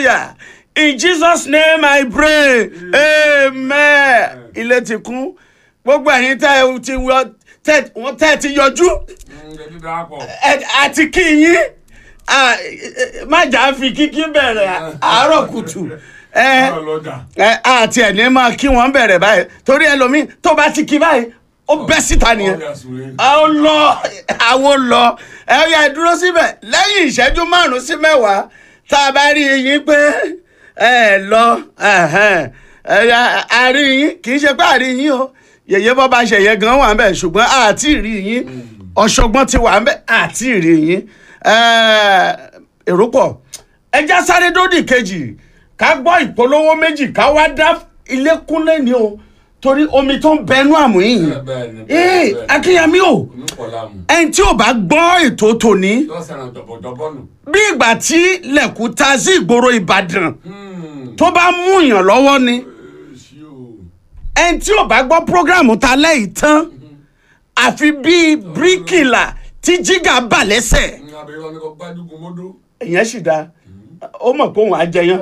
hallelujah in jesus name i pray amen ilé ti kún gbogbo ẹ̀yin tẹ́ ẹ ti wọ tẹ́ wọ́n tẹ́ ẹ ti yọjú ẹbí darapọ̀. ẹ- àti kí yín ah, eh, má jà á fi kíkí bẹ̀rẹ̀ àárọ̀ kùtù ẹ ọ̀rọ̀ lọ́jà. ẹ àti ẹ̀ ní máa kí wọ́n bẹ̀rẹ̀ báyìí torí ẹlòmíì tó bá ti kí báyìí ó bẹ́ síta nìyẹn ọ̀rẹ́ àsùnwé. a ó lọ àwọn lọ ẹ yà dúró síbẹ̀ lẹ́yìn ìṣẹ́jú márùn-ún sí mẹ́wàá tá a bá rí yín pé ẹ lọ ẹhẹ́n, ẹ yà- a rí yín kì í ṣe pé a rí yín o yèyé bọ́ bá ṣe yẹ gan wà ń bẹ̀ ṣùgbọ́n àti rí yín ọ̀ṣọ́gbọ́n ti wà ń bẹ̀ àti rí yín ẹ, èrò pọ̀ ẹja sáré dódì kejì ká gbọ́ ìpolówó méjì ká wá dá ilé kúnlẹ̀ ni o torí omi tó ń bẹnu àmúyìn bẹ́ẹ̀ ni, bẹ́ẹ̀ ni, ee bẹ́ẹ̀ ni. akínyẹmí o Inú pọ̀ láàmú. ẹni tí ò bá gbọ́ ètò tòní lọ́sàn-án dọ̀bọ̀dọ̀bọ̀ nù. bí ìgbà tí lẹ̀kú ta sí ìgboro ìbàdàn tó bá mú yàn lọ́wọ́ ni èsì o. ẹni tí ò bá gbọ́ prógrámù ta lẹ́yìn tán àfi bíi bíríkìlà tí jígà bà lẹ́sẹ̀ ní abẹ́rẹ́ wọn ni kò gbájúgun mọ́dọ́. ìyẹn sì dáa ó mọ̀ pé òun á jẹyàn.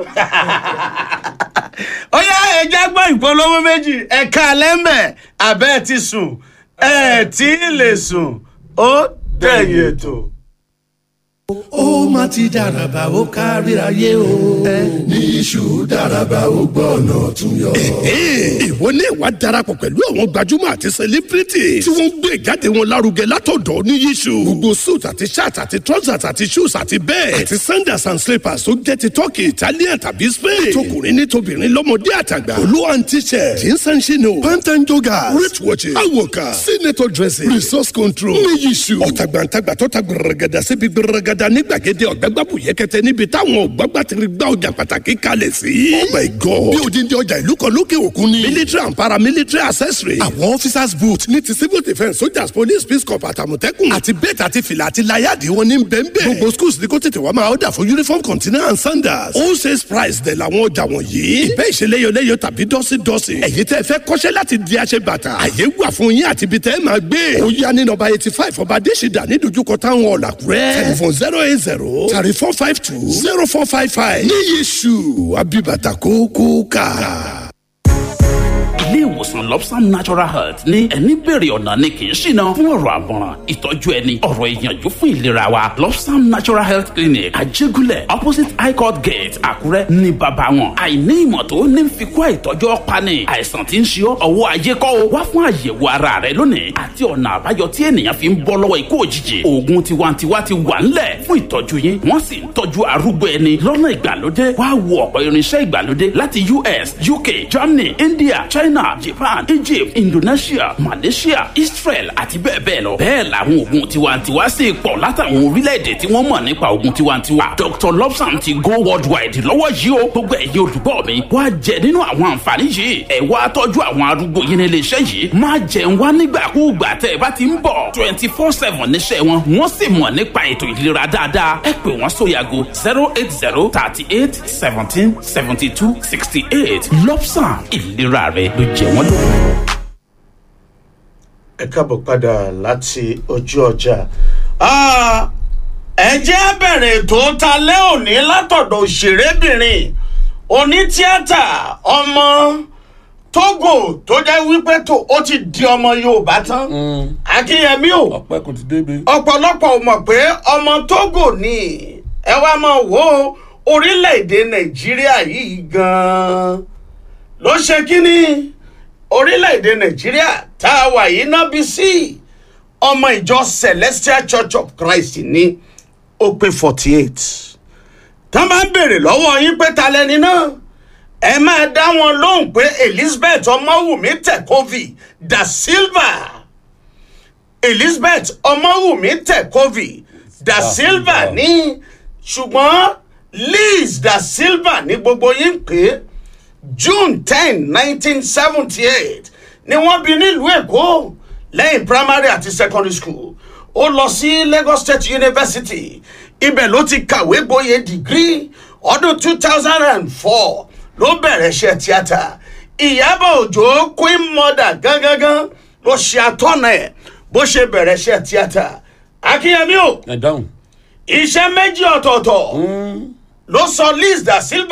ó yá ẹja gbọ́ ìpolówó méjì ẹ̀ka lẹ́mẹ̀ abẹ́ ti sùn ẹ̀ tí ì lè sùn ó dẹ̀yìn ètò. ó má ti dàràbà ó kárí ayé o. ní iṣu dáraba ó gbọ́ ọ̀nà tún yọ. ìwọ ní ìwà darapọ̀ pẹ̀lú àwọn gbajúmọ̀ àti sẹlẹ́bírìtì tí wọ́n ń gbé ìjáde wọn lárugẹ látọ̀dọ̀ ní yíṣu. gbogbo suit àti shirt àti trousers àti shoes àti bẹ́ẹ̀ àti sandals and slippers tó jẹ́ ti turkey italian tàbí spain. tọkùnrin ní tobìnrin lọ́mọdé àtàgbà. olú and t-shirt jeans and chino pant and joggers wrist watches awoka senator dresses resource control ní yíṣu. ọ̀tàgbàǹtàgbà tó ta gbẹrẹgẹdà síbi gbẹrẹgẹdà ní gbàgede ọ̀gbẹ́gbàbù yẹkẹtẹ níbi táwọn ọ̀gbàgbà ti gbá ọjà pàtàkì kalẹ̀ sí. oh my god bí odindi ọjà ìlú kan lókè òkun ni. military and paramilitary accessory. àwọn officers boot ní ti civil defence soldiers police peace corps àtàmọ̀tẹ́kùn. àti bẹ́ẹ̀tì àti fìlà àti láyàdì wọn ní bẹ́ẹ̀nbẹ́ẹ̀. gbogbo schools ní kó tètè wá máa ọ̀dà fún uniform container and sandals. all sales price dẹ̀ làwọn ọjà wọ̀nyí. ìbẹ́ ìṣeléyọléyọ tàbí dọ́sídọ́sí. ẹ̀yin tẹ́ fẹ́ kọ́ṣẹ́ láti di aṣẹ bàtà. àyè wà fún yín àti ibi tẹ́ máa gbé. ó yá ní nọ́mbà eighty five ọba adésìdá ní dojúkọ táwọn ọ̀làkúrẹ́. telephone zero eight zero thirty four five two zero four five five. ní yéṣu abibata kókó ká ilé ìwòsàn lobsam natural health ní ẹni bèrè ọ̀nà ni kì í ṣìnà fún ọ̀rọ̀ àmọ̀ràn ìtọ́jú ẹni ọ̀rọ̀ ìyànjú fún ìlera wa lobsam natural health clinic àjẹgúnlẹ̀ opposite high court gate àkúrẹ́ ní bàbá wọn àìní ìmọ̀ tó ní fi kó àìtọ́jú ọ̀pani àìsàn tí ń ṣe ọ́ ọwọ́ ayé kọ́ o wá fún àyẹ̀wò ara rẹ lónìí àti ọ̀nà àbáyọ tí ènìyàn fi ń bọ́ lọ́wọ́ ikú òjijì oògùn tiwantiwa ti wà ńlẹ̀ fún ìtọ́jú yín wọ́n sì ń tọ́jú arúgbó ẹni lọ́nà ìgbàlódé wá wo ọ̀pọ̀ irinṣẹ́ ìgbàlódé láti us uk germany india china japan egypt indonesia malaysia israel àti bẹ́ẹ̀ bẹ́ẹ̀ lọ. bẹ́ẹ̀ làwọn oògùn tiwantiwa sì pọ̀ látàwọn orílẹ̀-èdè tí wọ́n mọ̀ nípa oògùn tiwantiwa. dr lobsam ti go worldwide lọ́wọ́ yìí o gbogbo ẹ̀yin olùgbọ́ mi wá jẹ nínú àwọn àǹfààní yìí ẹ wá tọ́jú àwọn arúgbó yín nílé iṣẹ́ yìí má jẹun wá nígbàkúùgbà tẹ́ ẹ bá ti ń bọ̀ twenty four seven níṣẹ́ wọn wọ́n sì mọ̀ nípa ètò ìlera dáadáa ẹ pè wọ́n sórí aago zero eight zero thirty eight seventeen seventy two sixty eight lobsam ìlera rẹ ló jẹ wọ́n lógún. ẹ káàbọ̀ padà láti ojú ọjà. Ah, ẹ jẹ́ á bẹ̀rẹ̀ ètò talẹ́ òní látọ̀dọ̀ òṣèrébìnrin onítíátà ọmọ togo tó jẹ́ wípé tó ó ti di ọmọ yorùbá tán akínyẹmí o ọpẹ kò ti débi. ọ̀pọ̀lọpọ̀ ò mọ̀ pé ọmọ togo ni ẹ wá máa wo orílẹ̀-èdè nàìjíríà yìí gan-an ló ṣe kínní orílẹ̀-èdè nàìjíríà tá a wà yìí náà bí sí ọmọ ìjọ celestial church of christ ní ó pé forty eight tán bá ń béèrè lọ́wọ́ yín pé ta lẹni náà ẹ máa dá wọn lóhùn pé elizabeth ọmọwùmí tẹ̀kọ́vì da silva elizabeth ọmọwùmí tẹ̀kọ́vì da silva ní ṣùgbọ́n liz da silva ní gbogbo yín pé june ten nineteen seventy eight ni wọ́n bí nílùú èkó lẹ́yìn primary àti secondary school ó lọ sí lagos state university ibẹ̀ ló ti kàwé gboyè degree ọdún two thousand and four ló bẹ̀rẹ̀ iṣẹ́ tíátà ìyábọ̀ òjò queen mother gangan ló ṣe atọ́nà ẹ̀ bó ṣe bẹ̀rẹ̀ iṣẹ́ tíátà akínyẹmí o ẹ dáhùn. iṣẹ́ méjì ọ̀tọ̀ọ̀tọ̀ ló sọ liz da silva.